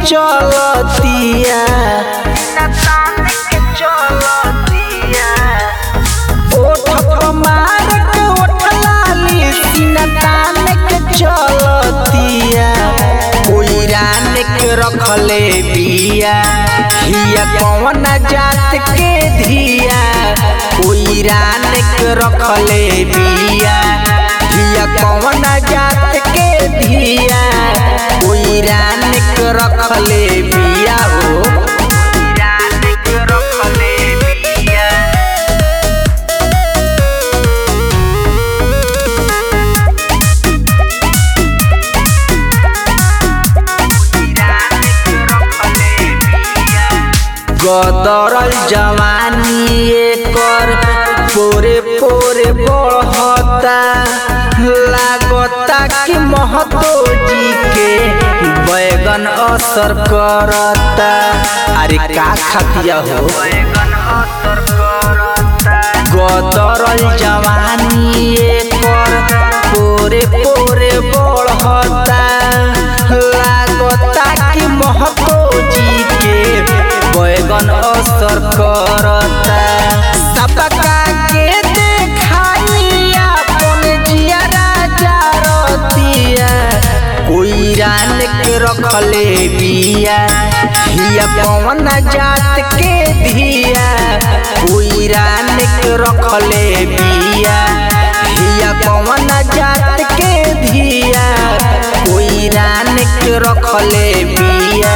चलतिया सीना तान के चलतिया ओठ मार के ओठ लाली सीना तान के चलतिया कोई रान के रखले बिया हिया कौन जात के धिया कोई रान के रखले बिया हिया कौन जात के धिया कोई रान के रखले बिया हो रान के रखले बिया गदरल जवानी एकर पोरे पोरे बढ़ता लागता कि महतो जी के बैगन असर करता अरे का खतिया हो गदरल जवानी एकर पोरे पोरे बढ़ता लागता कि महतो जी के बैगन असर करता सबका के देखाई अपन जिया राजा रतिया कोई रान के रखले बिया हिया पवन जात के धिया कोई रान के रखले बिया हिया पवन जात के धिया कोई रान के रखले बिया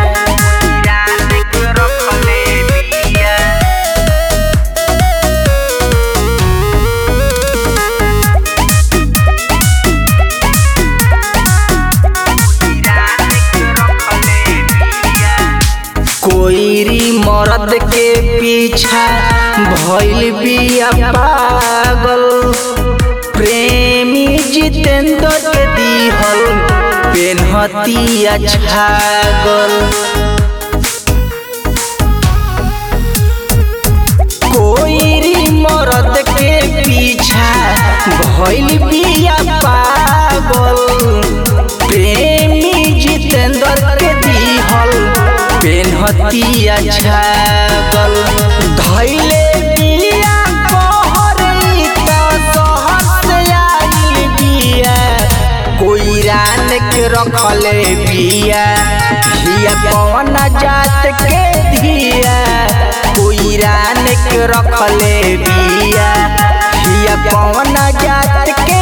कोईरी मर्द के पीछा भइल बिया पागल प्रेमी जितेंद्र के दिहल पेनहतिया छागल कोईरी मर्द के पीछा भइल बिया पागल प्रेमी जितेंद्र के दिहल पेनहतिया छागल धैले बिया कहरी त सहर से आइल बिया कोई रान के रखले बिया हिया कौन जात के धिया कोई रान के रखले बिया हिया कौन जात के